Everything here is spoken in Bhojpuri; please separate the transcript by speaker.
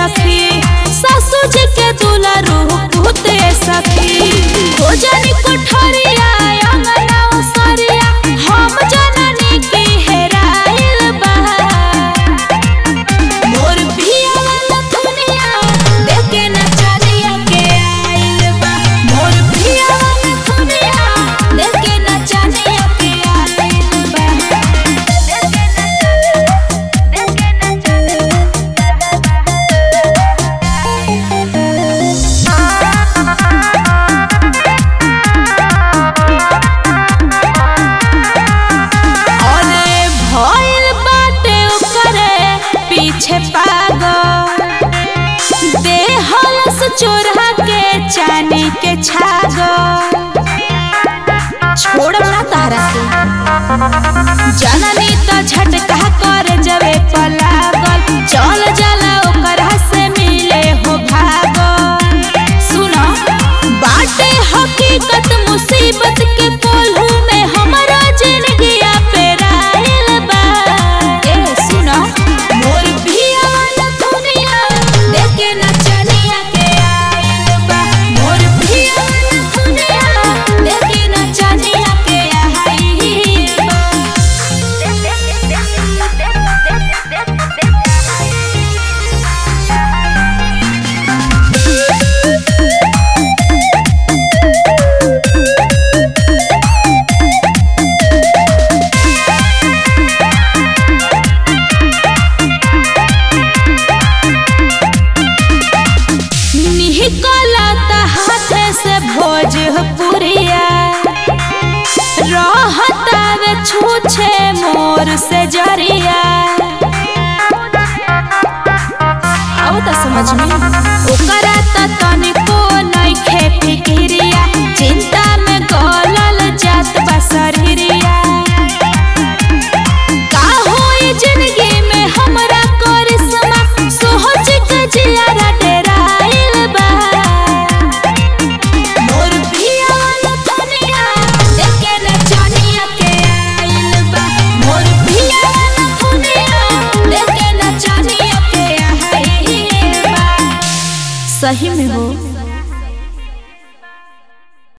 Speaker 1: सखी सासू जी के दुलारू पुते सखी भोजन कोठरिया अंगना उसरिया हम जननी की हेराइल बा मोर पिया वाला दुनिया देखे नचनिया के आइल बा मोर पिया वाला दुनिया देखे नचनिया के आइल बा देखे अरे भइल बाटे ओकरे पीछे पागल देहलस चोरा के चानी के छागल छोड़ ना तारा के जननी त झटका कर जवे पलागल चल जाला ओकरा से मिले हो भागल सुनो बाटे हकीकत मुसीबत के कोल्हू में हमरा जिंदगिया पे राहिल बा ए सुनो मोर पिया वाला दुनिया देखे नचनिया के आइल बा मोर पिया वाला दुनिया देखे नचनिया के आइल निकलत हाथ से भोजपुरिया रहतावे छूछे मोर से जरिया आओ त समझ में ओकरा त तनिको नइखे फिकिरिया चिंता में गलल जात बा शरीरिया का होई जिंदगी में हमरा करिश्मा सोच के जियारा डेराइल बा मोर पिया वाला दुनिया देखे नचनिया के आइल बा मोर पिया वाला दुनिया देखे नचनिया के आइल बा सही में हो